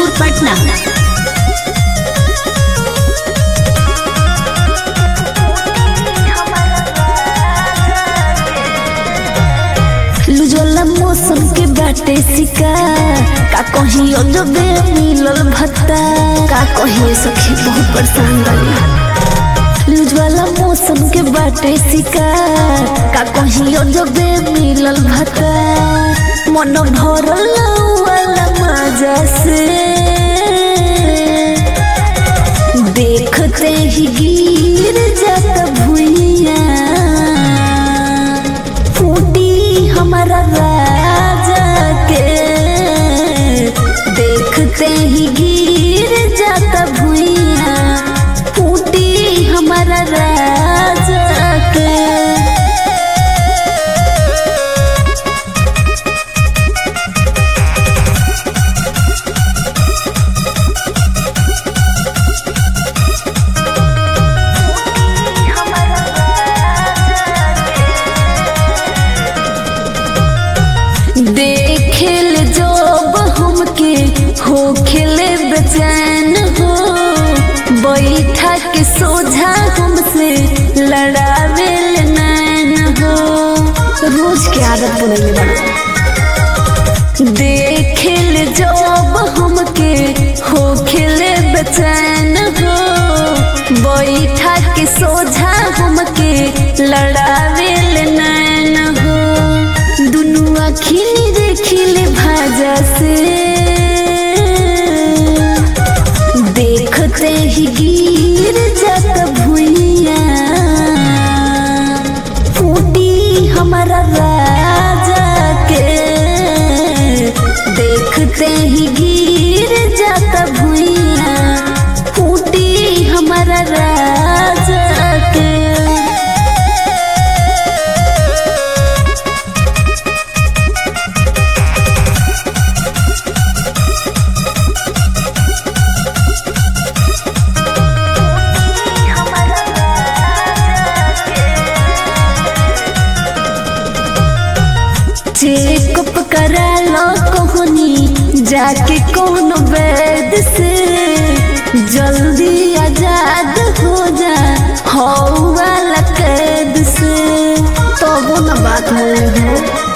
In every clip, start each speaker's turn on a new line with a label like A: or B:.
A: हाजीपुर पटना लुजोला मौसम के बाटे शिकार का कहीं अजबे मिलल भत्ता का कहीं सखी बहुत परेशान बानी लुजवाला मौसम के बाटे शिकार का कहीं अजबे मिलल भत्ता मन भरल वाला मजा से देखते ही गिर जाता भुइया फूटी हमारा राजा के देखते ही गिर जाता भुइया फूटी हमारा राजा के देखेल जब हमके हो खेले बेचैन हो बैठा के सोझा हमसे लड़ावेल नैन हो रोज के आदत बनल बा देखेल जब हमके हो खेले बेचैन हो बैठा के सोझा हमके लड़ावेल नैन हो दुनु अखिल देखिले भाजा से देखते ही गिर जात भुइया फूटी हमारा राजा के देखते ही गिर जात भुइया फूटी हमारा राजा के चेकअप करा लो कहनी जाके कौन वैद से जल्दी आजाद हो जा हो वाला कैद से तो वो न बात हो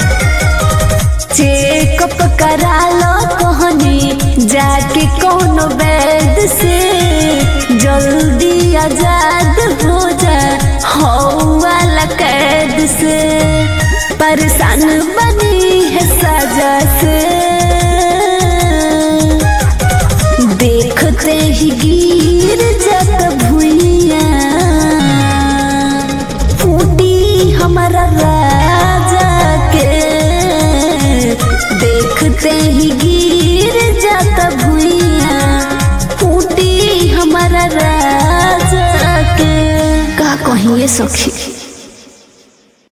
A: चेकअप करा लो कहनी जाके कौन वैद से जल्दी आजाद हो जा हो वाला कैद से परेशान बनी है सजा से देखते ही गिर जात भुइया फूटी हमारा राजा के देखते ही गिर जात भुइया फूटी हमारा राजा के का कहिए सखी